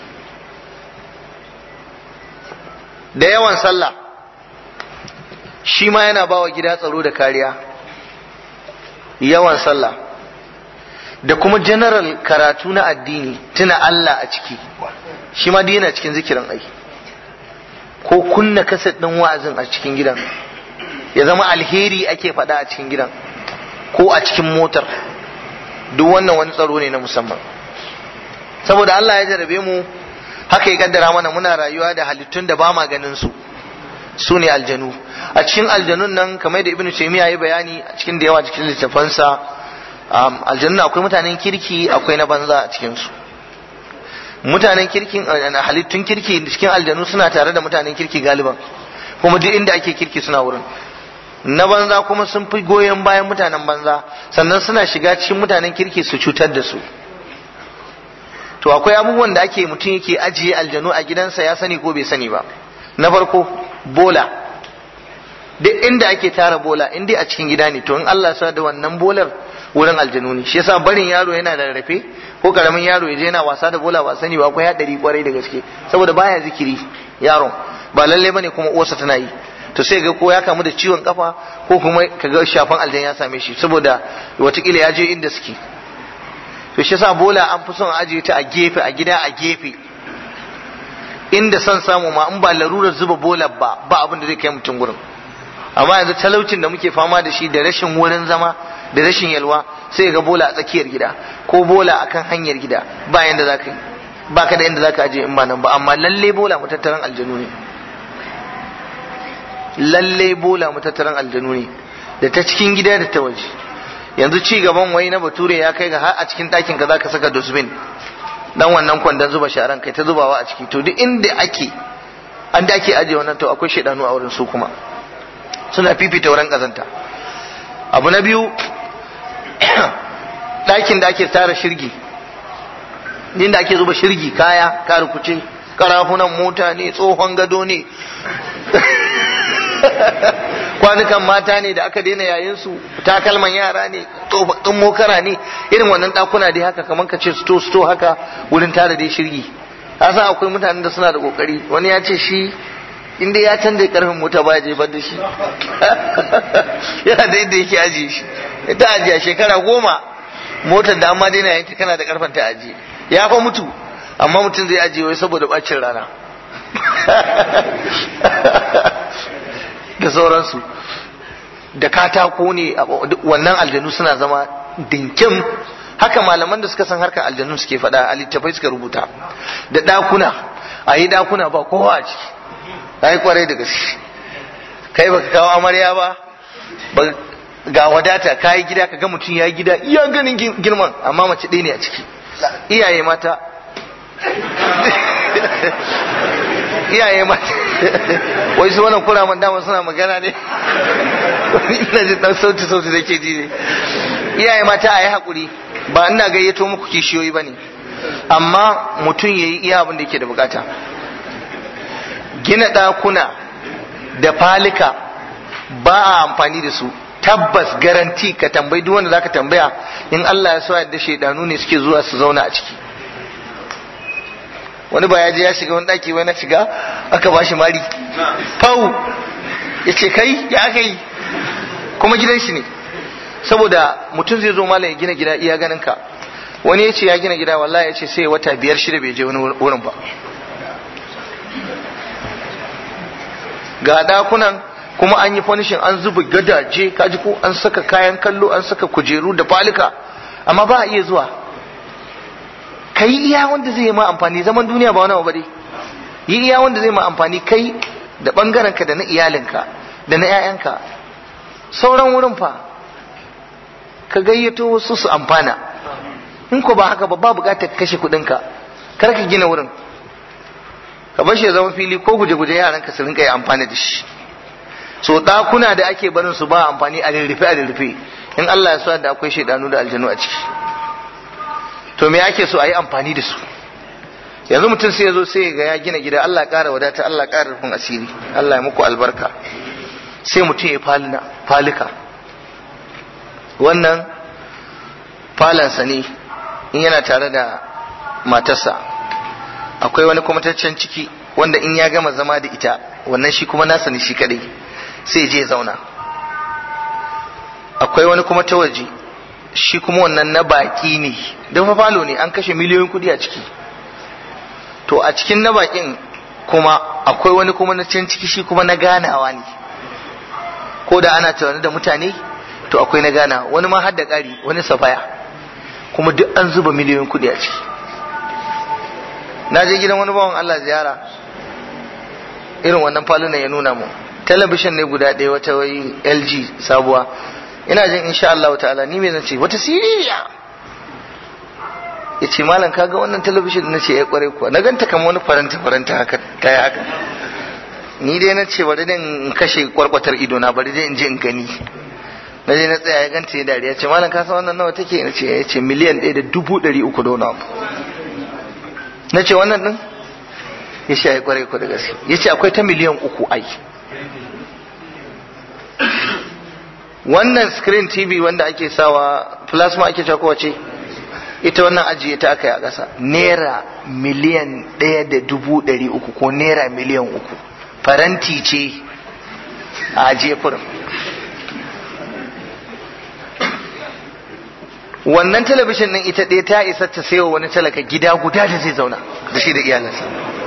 da yawan sallah shi ma yana bawa gida tsaro da kariya yawan sallah da kuma general karatu na addini tuna Allah a ciki shi ma yana cikin zikirin ai ko kunna kaset ɗin wa'azin a cikin gidan ya zama alheri ake faɗa a cikin gidan ko a cikin motar duk wannan wani tsaro ne na musamman saboda Allah ya jarabe mu haka ya kaddara mana muna rayuwa da halittun da ba ma ganin su su ne aljanu a cikin aljanun nan kamar da ibnu taymiya ya bayani a cikin da yawa cikin littafansa aljanun akwai mutanen kirki akwai na banza a cikin su mutanen kirkin halittun kirki cikin aljanu suna tare da mutanen kirki galiban kuma duk inda ake kirki suna wurin na banza kuma sun fi goyon bayan mutanen banza sannan suna shiga cikin mutanen kirki su cutar da su to akwai abubuwan da ake mutum yake ajiye aljanu a gidansa ya sani ko bai sani ba na farko bola duk inda ake tara bola in dai a cikin gida ne to in Allah sa da wannan bolar wurin aljanu ne shi yasa barin yaro yana da rarrafe ko karamin yaro ya je yana wasa da bola ba sani ba akwai hadari kwarai da gaske saboda baya zikiri yaron ba lalle bane kuma uwarsa tana yi to sai ga ko ya kamu da ciwon kafa ko kuma kaga shafan aljan ya same shi saboda watakila ya je inda suke to shi yasa bola an fi son ajiye ta a gefe a gida a gefe inda son samu ma in ba larurar zuba bola ba ba abin da zai kai mutum gurin amma yanzu talaucin da muke fama da shi da rashin wurin zama da rashin yalwa sai ga bola a tsakiyar gida ko bola akan hanyar gida ba yanda za ka yi ba ka da inda za ka ajiye in ba nan ba amma lalle bola matattaran aljanu ne lalle bola matattaran aljanu ne da ta cikin gida da ta waje yanzu ci gaban wai na bature ya kai ga har a cikin ɗakin ka zaka saka dustbin dan wannan kwandon zuba sharan kai ta zubawa a ciki to duk inda ake an da ake ajiye wannan to akwai shaidanu a wurin su kuma suna fifita wurin kazanta abu na biyu ɗakin da ake tara shirgi inda ake zuba shirgi kaya karukuce karafunan mota ne tsohon gado ne kwanukan mata ne da aka daina yayin su takalman yara ne tsofaffin mokara ne irin wannan ɗakuna dai haka kamar ka ce sto sto haka wurin tara dai shirgi san akwai mutanen da suna da kokari wani ya ce shi inda ya canza karfin mota ba ya jefar da shi yana da yadda yake ajiye shi ta ajiye shekara goma motar da amma daina yanki kana da karfin ta ajiye ya fa mutu amma mutum zai ajiye wai saboda bacin rana da sauransu da katako ne wannan aljanu suna zama dinkim haka malaman da suka san harkar aljanu suke faɗa a littafai suka rubuta da ɗakuna a yi ɗakuna ba kowa a ciki ya yi kwarai da gaske kai baka kawo amarya ba ga wadata ka yi gida ka ga mutum ya yi gida iya ganin girman amma mace ɗaya ne a ciki iyaye mata iyaye mata wai su wannan kuraman dama suna magana ne ina jin dan sauti sauti da ke ji ne iyaye mata a yi haƙuri ba ina gayyato muku kishiyoyi ba ne amma mutum ya yi iya abin da yake da bukata gina ɗakuna da falika ba a amfani da su tabbas garanti ka tambayi duk wanda zaka tambaya in Allah ya so yadda shaidanu ne suke zuwa su zauna a ciki wani ba ya je ya shiga wani daki wani shiga aka bashi mari fau ya ce kai ya aka yi kuma gidan shi ne saboda mutum zai zo malam ya gina gida iya ganin ka wani ya ce ya gina gida wallahi ya ce sai wata biyar shida bai je wani wurin ba ga dakunan kuma an yi fanishin an zuba gadaje kaji ko an saka kayan kallo an saka kujeru da falika amma ba a iya zuwa kai iya wanda zai yi ma amfani zaman duniya ba wani abu bane yi iya wanda zai ma amfani kai da bangaren ka da na iyalinka da na 'ya'yanka sauran wurin fa ka gayyato wasu su amfana in ko ba haka ba ba bukatar kashe kuɗinka kar ka gina wurin ka bar shi ya zama fili ko guje-guje yaran ka su rinka yi amfani da shi so ɗakuna da ake barin su ba amfani a rurrufe a rurrufe in Allah ya so da akwai shaidanu da aljanu a ciki to me ake so a yi amfani da su yanzu mutum sai ya zo sai ga ya gina gida Allah ƙara wadata Allah ƙara rufin asiri Allah ya muku albarka sai mutum ya falina falika wannan falansa ne in yana tare da matarsa akwai wani kwamataccen ciki wanda in ya gama zama da ita wannan shi kuma nasa ne shi kadai sai je zauna akwai wani kuma ta waje shi kuma wannan na baki ne don fa falo ne an kashe miliyoyin kudi a ciki to a cikin na bakin kuma akwai wani kuma na can ciki shi kuma na ganawa ne ko da ana tunani da mutane to akwai na gana wani ma har da ƙari wani safaya kuma duk an zuba miliyoyin kudi a ciki na je gidan wani bawan Allah ziyara irin wannan falunan ya nuna mu talabishin ne guda ɗaya wata wai LG sabuwa ina jin insha Allah ta'ala ni me zan ce wata siriya ya ce malam kaga wannan talabishin na ce ya kware kuwa na ganta kamar wani faranta faranta haka ta yi haka ni dai na ce bari in kashe kwarkwatar ido na bari dai in je in gani na je na tsaya ya ganta ya dariya ce malam ka san wannan nawa take na ce ya ce miliyan ɗaya da dubu ɗari uku da wani abu na ce wannan ɗin ya ce ya kware ku da gaske ya ce akwai ta miliyan uku ai wannan screen tv wanda ake sawa plasma ake cewa kowace ita wannan ajiye ta aka yi a ƙasa naira miliyan ɗaya da dubu ɗari uku ko naira miliyan uku faranti ce a ajiye furin wannan talabishin ɗin ita ɗaya ta isa ta sayo wani talaka gida guda da zai zauna da shi da iyalansa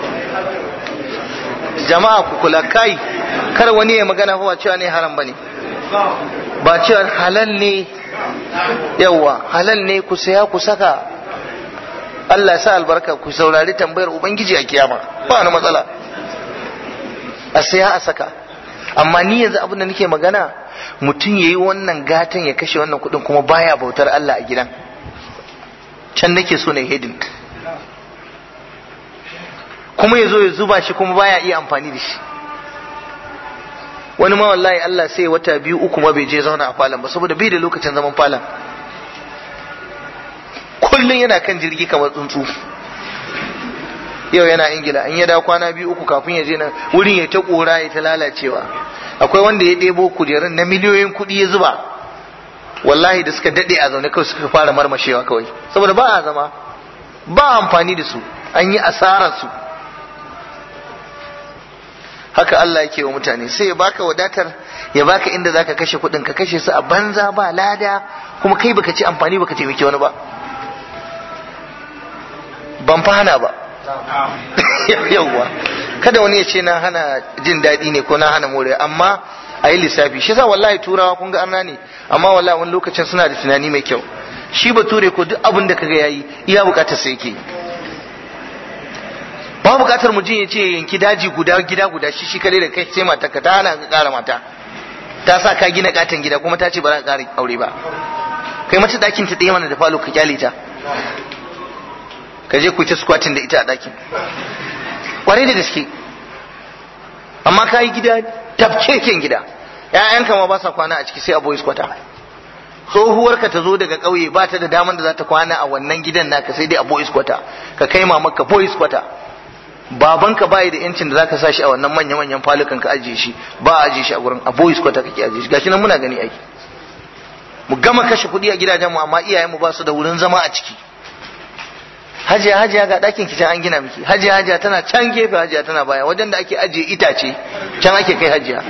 jama'a ku kula kai kar wani ya magana ba cewa ne haram bane ba cewa halal ne yawa halal ne ku saya ku saka Allah sa albarka ku saurari tambayar ubangiji a kiyama ba wani matsala a saya a saka amma ni yanzu abin da nake magana mutum yayi wannan gatan ya kashe wannan kudin kuma baya bautar Allah a gidan can nake so na hedin kuma ya zo ya zuba shi kuma baya iya amfani da shi wani ma wallahi Allah sai wata biyu uku ma bai je zauna a falon ba saboda bai da lokacin zaman falon kullum yana kan jirgi kamar tsuntsu yau yana ingila in ya dawo kwana biyu uku kafin ya je nan wurin ya ta kora ya ta lalacewa akwai wanda ya ɗebo kujerun na miliyoyin kuɗi ya zuba wallahi da suka daɗe a zaune kawai suka fara marmashewa kawai saboda ba a zama ba amfani da su an yi asarar su haka Allah yake wa mutane sai ya baka wadatar ya baka inda zaka kashe kuɗin ka kashe su a banza ba lada kuma kai baka ci amfani baka taimaki wani ba ban fa hana ba yawwa kada wani ya ce na hana jin daɗi ne ko na hana more amma a yi lissafi shi sa wallahi turawa kun ga arna ne amma wallahi wani lokacin suna da tunani mai kyau shi bature ko duk abin da kaga yayi iya bukatar sai yake ba bukatar mutum ya ce yanki daji guda gida guda shi shi kadai da kai sai mata ka ta hana ka kara mata ta sa ka gina katon gida kuma ta ce ba za ka kara aure ba kai mata dakin ta ɗaya mana da falo ka kyale ta ka je ku ta squatting da ita a dakin kwarai da gaske amma ka yi gida tafkeken gida ƴaƴanka ma ba sa kwana a ciki sai a boys kwata tsohuwarka ta zo daga ƙauye ba ta da daman da za ta kwana a wannan gidan naka sai dai a boys kwata ka kai mamaka boys kwata babanka bai da yancin da zaka sa shi a wannan manya manyan falukan ka ajiye shi ba a ajiye shi a gurin a boys kwata kake ajiye shi gashi nan muna gani aiki mu gama kashe kuɗi a gidajen mu amma iyayenmu ba su da wurin zama a ciki hajiya hajiya ga ɗakin ki can an gina miki hajiya hajiya tana can gefe hajiya tana baya wajen da ake ajiye itace can ake kai hajiya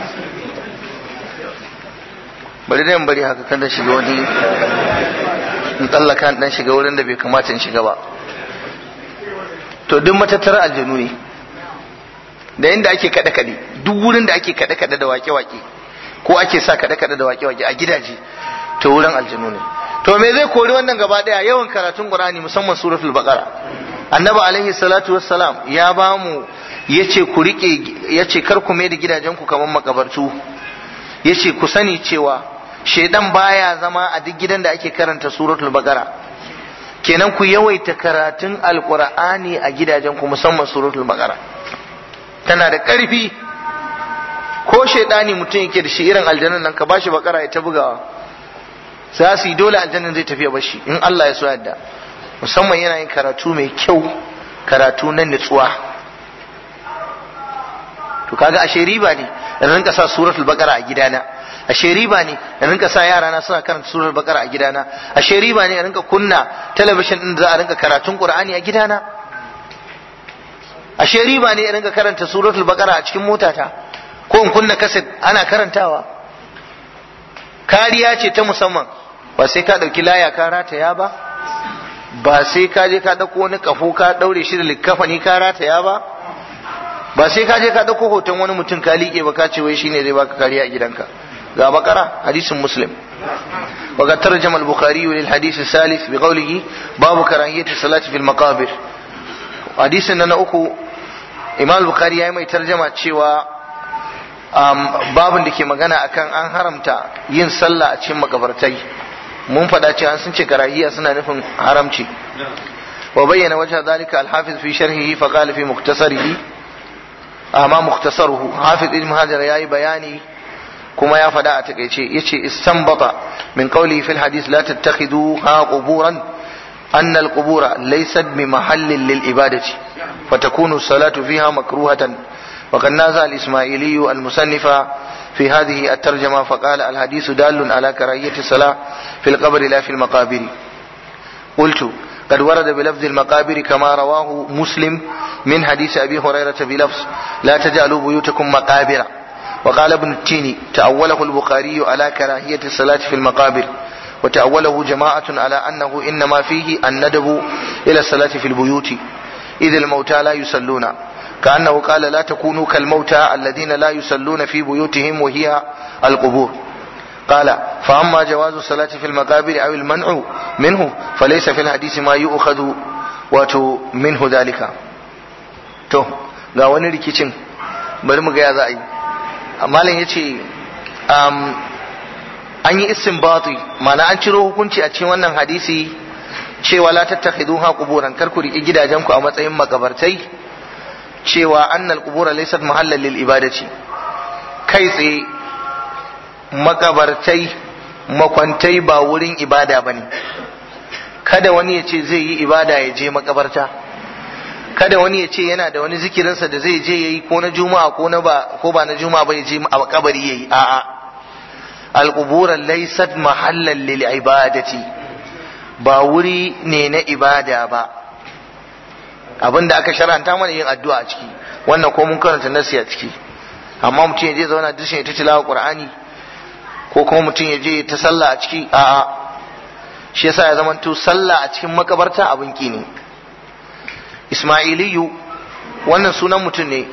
bari dai in bari haka kada shiga wani in tsallaka in dan shiga wurin da bai kamata in shiga ba to duk matattarar aljanu ne da inda ake kaɗe kaɗe duk wurin da ake kaɗe kaɗe da wake wake ko ake sa kaɗe kaɗe da wake wake a gidaje to wurin aljanu ne to me zai kori wannan gaba daya yawan karatun qur'ani musamman suratul baqara annabi alaihi salatu wassalam ya ba mu yace ku rike yace kar ku mai da gidajen ku kamar makabartu yace ku sani cewa shedan baya zama a duk gidan da ake karanta suratul baqara kenan ku yawaita karatun alqur'ani a gidajen ku musamman suratul baqara tana da karfi ko shedani mutum yake da shi irin aljannan nan ka bashi bakara ya ta bugawa za su yi dole aljannan zai tafiya bashi in Allah ya so yadda musamman yana yin karatu mai kyau karatu na nutsuwa to kaga ashe riba ne in rinka sa suratul baqara a gidana ashe riba ne in rinka sa yara na suna karanta suratul baqara a gidana ashe riba ne in rinka kunna talabishin din da za a rinka karatun qur'ani a gidana ashe riba ne in rinka karanta suratul baqara a cikin motata ko in kunna kaset ana karantawa kariya ce ta musamman ba sai ka ɗauki laya ka rataya ba ba sai ka je ka ɗauko wani kafo ka ɗaure shi da likkafani ka rataya ba ba sai ka je ka ɗauko hoton wani mutum ka liƙe ba ka ce wai shine zai baka kariya a gidanka ga bakara hadisin muslim وقد ترجم البخاري للحديث الثالث بقوله باب كراهية الصلاة في المقابر حديث أن أكو إمام البخاري يا mai tarjama cewa babin da ke magana akan an haramta yin sallah a cikin makabartai mun faɗa cewa sun ce karahiya suna nufin haramci wa bayyana wajha zalika al-hafiz fi sharhihi fa qala fi mukhtasarihi amma mukhtasaruhu hafiz ibn hajar yayi bayani kuma ya faɗa a takeice yace istanbata min qawli fil hadith la tattakhiduha quburan أن القبور ليست بمحل للعبادة فتكون الصلاة فيها مكروهة وقد نازع الإسماعيلي المصنف في هذه الترجمة فقال الحديث دال على كراهية الصلاة في القبر لا في المقابر قلت قد ورد بلفظ المقابر كما رواه مسلم من حديث أبي هريرة بلفظ لا تجعلوا بيوتكم مقابر وقال ابن التيني تأوله البخاري على كراهية الصلاة في المقابر وتأوله جماعة على أنه إنما فيه الندب إلى الصلاة في البيوت إذ الموتى لا يصلون كأنه قال لا تكونوا كالموتى الذين لا يصلون في بيوتهم وهي القبور قال فأما جواز الصلاة في المقابر أو المنع منه فليس في الحديث ما يؤخذ wato minhu dalika to ga wani rikicin bari mu ga ya za a yi malam ya ce an yi istinbati ma'ana an ciro hukunci a cikin wannan hadisi cewa la tattakhiduha quburan kar ku riƙi gidajenku a matsayin makabartai cewa annal qubura laysat mahallan lil ibadati kai tsaye makabartai makwantai ba wurin ibada bane kada wani ya ce zai yi ibada ya je makabarta kada wani ya ce yana da wani zikirinsa da zai je yayi ko na juma'a ko na ba ko ba na juma'a ba ya je a kabari yayi a'a al-qubur laysat mahallan lil ibadati ba wuri ne na ibada ba abinda aka sharanta mana yin addu'a a ciki wannan ko mun karanta nasi a ciki amma mutum ya je zauna dushin ya ta tilawa qur'ani ko kuma mutum ya je ta sallah a ciki a'a shi yasa ya zamanto sallah a cikin makabarta abin ki ne ismailiyu wannan sunan mutum ne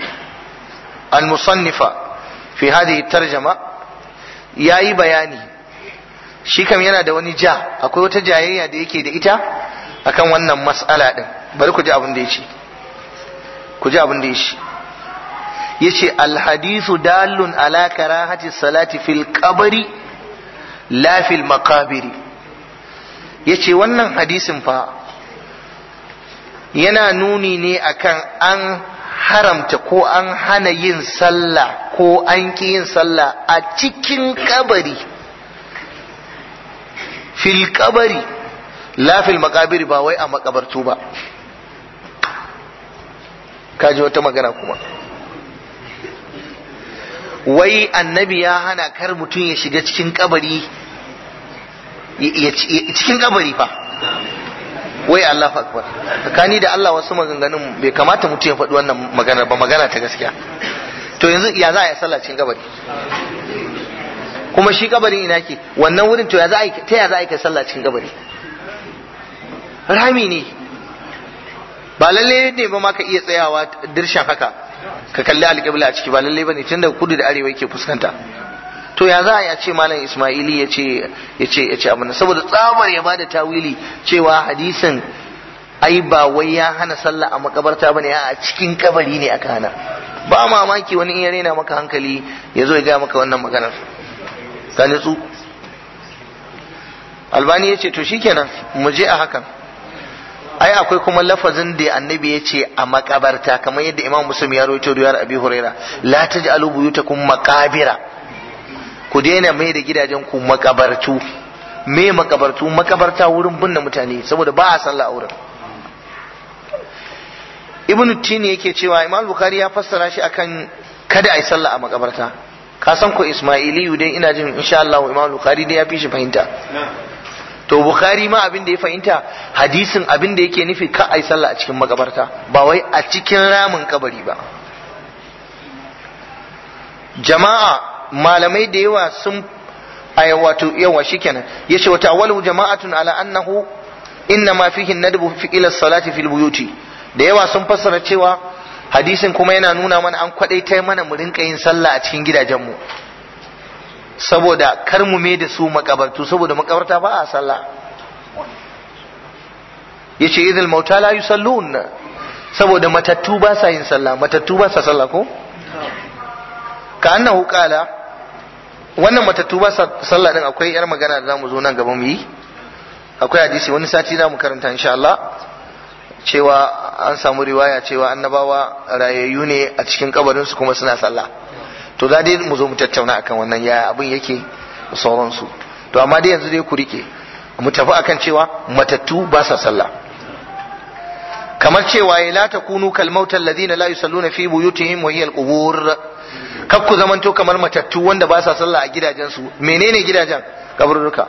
al-musannifa fi hadhihi tarjama yayi bayani shi kam yana da wani ja akwai wata jayayya da yake da ita akan wannan mas'ala din bari ku ji abin da yace ku ji abin da yace yace alhadithu dalun ala karahati salati fil qabri la fil maqabiri yace wannan hadisin fa yana nuni ne akan an haramta ko an hana yin sallah ko an ki yin sallah a cikin kabari fil kabari la fil makabiri ba wai a makabartu ba kaji wata magana kuma wai annabi ya hana kar mutum ya shiga cikin kabari cikin kabari fa wai Allah akbar tsakani da Allah wasu maganganun bai kamata mutum ya faɗi wannan magana ba magana ta gaskiya to yanzu ya za a yi sallah cikin kabari kuma shi kabarin ina ke wannan wurin to ya za a yi ta ya za a yi kai sallah cikin kabari rami ne ba lalle ne ba ma ka iya tsayawa dirshan haka ka kalli alƙibla a ciki ba lalle ba ne tunda kudu da arewa yake fuskanta to ya za a ya ce malam ismaili ya ce ya ce ya ce abin saboda tsabar ya bada tawili cewa hadisin ai ba wai ya hana sallah a makabarta bane a cikin kabari ne aka hana ba mamaki wani in ya rena maka hankali ya zo ya gaya maka wannan maganar ka nutsu albani ya ce to shikenan mu je a hakan ai akwai kuma lafazin da annabi ya ce a makabarta kamar yadda imam muslim ya rawaito riwayar abi huraira la taj'alu buyutakum maqabira ku daina mai da gidajen ku makabartu me makabartu makabarta wurin binne mutane saboda ba a sallah a wurin ibnu tini yake cewa imam bukhari ya fassara shi akan kada a yi sallah a makabarta ka san ko ismailiyu dai ina jin insha Allah imam bukhari dai ya fi shi fahimta to bukhari ma abin da ya fahimta hadisin abin da yake nufi ka ai sallah a cikin makabarta ba wai a cikin ramin kabari ba jama'a malamai da yawa sun ay wato yawa shikenan yace wata awwalu jama'atun ala annahu inna ma fihi nadbu fi ila salati fil buyuti da yawa sun fassara cewa hadisin kuma yana nuna mana an kwadaita mana mu rinka yin sallah a cikin gidajenmu saboda kar mu me da su makabartu saboda makabarta ba a sallah yace idil mauta la yusallun saboda matattu ba sa yin sallah matattu ba sa sallah ko ka annahu qala wannan matattu ba sa sallah din akwai yar magana da zamu zo nan gaba mu yi akwai hadisi wani sati zamu karanta insha Allah cewa an samu riwaya cewa annabawa rayayyu ne a cikin kabarin su kuma suna sallah to za dai mu zo mu tattauna akan wannan ya abin yake sauransu to amma dai yanzu dai ku rike mu tafi akan cewa matattu ba sa sallah kamar cewa ya la takunu kal mautal ladina la yusalluna fi buyutihim wa hiya al qubur kar ku zamanto kamar matattu wanda ba sa sallah a gidajensu menene gidajen kaburruka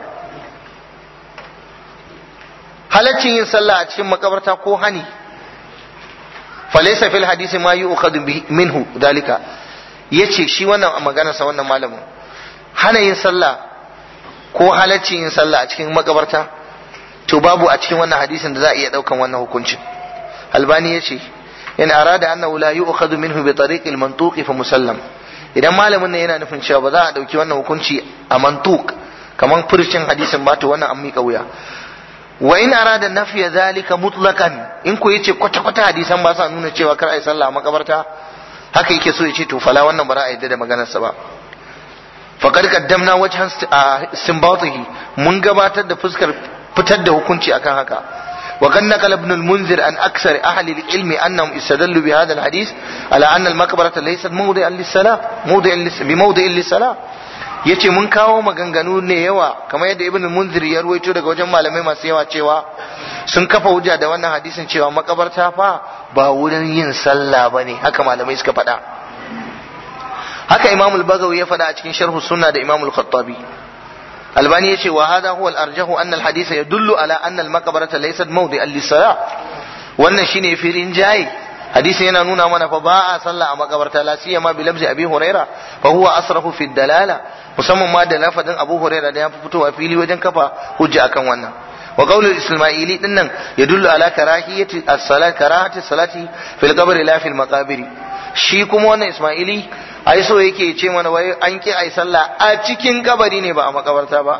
halaccin yin sallah a cikin makabarta ko hani falaysa fil hadisi ma yu'khadhu minhu dalika yace shi wannan magana sa wannan malamin hana yin sallah ko halaccin yin sallah a cikin makabarta to babu a cikin wannan hadisin da za a iya daukan wannan hukuncin albani yace in arada annahu la yu'khadhu minhu bi tariq al mantuq fa musallam idan malamin ne yana nufin cewa ba za a dauki wannan hukunci a mantuq kaman furcin hadisin ba to wannan an mika wuya wa in arada nafiya zalika mutlaqan in ko yace kwata kwata hadisan ba sa nuna cewa kar ai sallah a makabarta haka yake so yace to fala wannan ba za a yadda da maganar sa ba faqad qaddamna wajhan istinbatihi mun gabatar da fuskar fitar da hukunci akan haka وقد نقل ابن المنذر عن أكثر أهل العلم أنهم استدلوا بهذا الحديث على أن المقبرة ليست موضعا للصلاة موضع بموضع للصلاة yace mun kawo maganganu ne yawa kamar yadda ibn munzir ya ruwaito daga wajen malamai masu yawa cewa sun kafa hujja da wannan hadisin cewa makabarta fa ba wurin yin sallah bane haka malamai suka faɗa haka imam al-bagawi ya faɗa a cikin sharh sunna da imam al-khattabi albani yace wa hadha huwa al-arjahu anna al-hadith yadullu ala anna al-maqbarata laysat mawdi'an lis-salah wannan shine firin jayi hadisin yana nuna mana fa ba a sallah a makabarta la siyama bi labzi abi huraira fa huwa asrafu fi dalala musamman ma da lafazin abu huraira da ya fi fitowa fili wajen kafa hujja akan wannan wa qaulul isma'ili din nan yadullu ala karahiyati as-salat karahati salati fil qabr la fil maqabir shi kuma wannan isma'ili ai so yake ce mana wai an ki ai sallah a cikin kabari ne ba a makabarta ba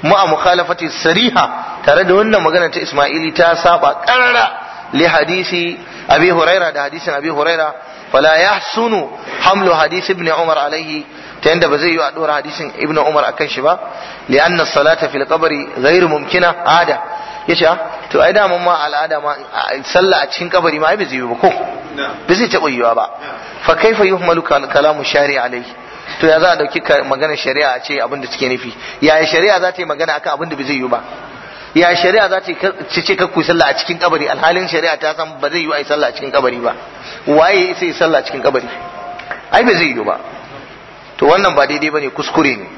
ma'a mukhalafati sariha tare da wannan magana ta Isma'ili ta saba karara li hadisi Abi Huraira da hadisin Abi Huraira fala yahsunu hamlu hadisi ibn Umar alaihi ta yanda ba zai yi a dora hadisin ibn Umar akan shi ba li anna salata fil qabri ghairu mumkina ada yace to ai da ma al'ada ma sallah a cikin kabari ma ai bai zai yi ba ko bai zai taɓa yiwa ba fa kaifa yuhmalu kalamu shari alaihi to ya za a dauki maganar shari'a a ce abin da suke nufi yaya shari'a za ta yi magana akan abin da bai zai yi ba ya shari'a za ta ce kakku sallah a cikin kabari alhalin shari'a ta san ba zai yi ai sallah a cikin kabari ba waye sai yi sallah a cikin kabari ai bai zai yi ba to wannan ba daidai bane kuskure ne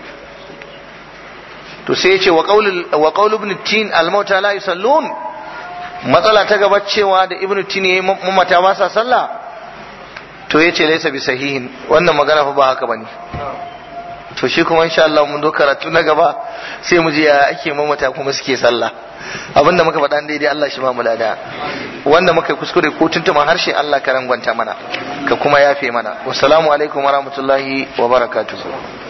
to sai ya ce wa qaulul wa qaul ibn tin al mauta la yusallun matsala ta gaba cewa da ibn tin yayi mamata ba sa sallah to yace laysa bi sahihin wannan magana fa ba haka bane to shi kuma insha Allah mun do karatu na gaba sai mu je ya ake mamata kuma suke sallah abinda muka faɗa daidai Allah shi ma mu lada wanda muka kuskure ko tuntuma harshe Allah ka rangwanta mana ka kuma yafe mana wassalamu alaikum warahmatullahi wabarakatuh